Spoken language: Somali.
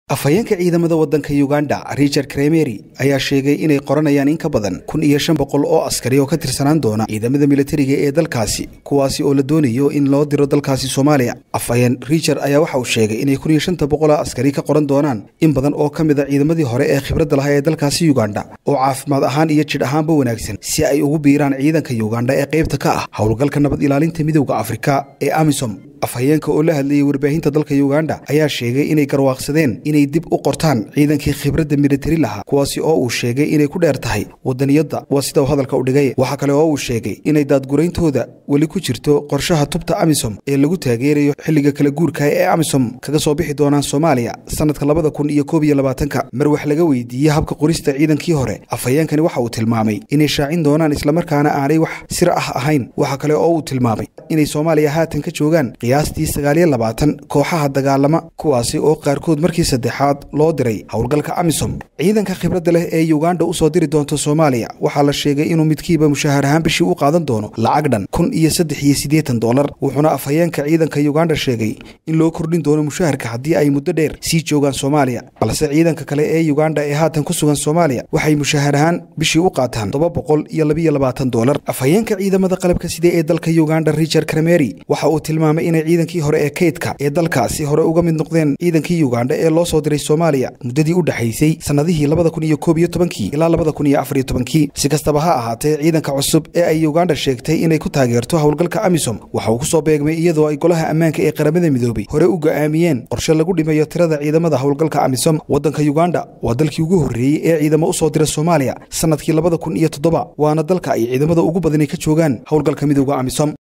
afhayeenka ciidamada waddanka uganda richard kremeri ayaa sheegay inay qoranayaan in ka badan kun iyo shan boqol oo askari oo ka tirsanaan doona ciidamada militariga ee dalkaasi kuwaasi oo la doonayo in loo diro dalkaasi soomaaliya afhayeen richard ayaa waxa uu sheegay inay kun iyo shanta boqoloo askari ka qoran doonaan in badan oo ka mid a ciidamadii hore ee khibradda lahaa ee dalkaasi uganda oo caafimaad ahaan iyo jidh ahaanba wanaagsan si ay ugu biiraan ciidanka uganda ee qaybta ka ah howlgalka nabad ilaalinta midowda afrika ee amisom afhayeenka oo la hadlayay warbaahinta dalka uganda ayaa sheegay inay garwaaqsadeen inay dib u qortaan ciidankii khibradda militari lahaa kuwaasi oo uu sheegay inay ku dheer tahay wadaniyadda waa sida uu hadalka u dhigay waxaa kale oo uu sheegay inay daadgurayntooda weli ku jirto qorshaha tubta amisom ee lagu taageerayo xilliga kala guurka ee amisom kaga soo bixi doonaan soomaaliya sanadka labada kun iyo koob iyo labaatanka mar wax laga weydiiyey habka qorista ciidankii hore afhayeenkani waxa uu tilmaamay inay shaacin doonaan islamarkaana aanay wax sir ah ahayn waxa kale oo uu tilmaamay inay soomaaliya haatan ka joogaan qiyaastii sagaaliyo labaatan kooxaha dagaalama kuwaasi oo qaarkood markii saddexaad loo diray howlgalka amisom ciidanka khibradda leh ee uganda u soo diri doonta soomaaliya waxaa la sheegay inuu midkiiba mushaahar ahaan bishii u qaadan doono lacag dhan kun iyo saddex iyo siddeetan dolar wuxuuna afhayeenka ciidanka uganda sheegay in loo kordhin doono mushaharka haddii ay muddo dheer sii joogaan soomaaliya balse ciidanka kale ee uganda ee haatan ku sugan soomaaliya waxay mushaahar ahaan bishii u qaataan toba boqol iyo labiyo labaatan dolar afhayeenka ciidamada qalabka sida ee dalka uganda richard kremeri waxa uu tilmaamay inay ciidankii hore ee kaydka ee dalkaasi hore uga mid noqdeen ciidankii uganda ee loo soo diray soomaaliya muddadii u dhexaysay sannadihii labada kun iyo koob iyo tobankii ilaa labada kun iyo afar iyo tobankii si kastaba ha ahaatee ciidanka cusub ee ay uganda sheegtay inay ku taageerto howlgalka amisom waxa uu ku soo beegmay iyadoo ay golaha ammaanka ee qaramada midoobay hore u go'aamiyeen qorshe lagu dhimayo tirada ciidamada howlgalka amisom waddanka uganda waa dalkii ugu horreeyey ee ciidamo u soo dira soomaaliya sannadkii labada kun iyo toddoba waana dalka ay ciidamada ugu badani ka joogaan howlgalka midowda amisom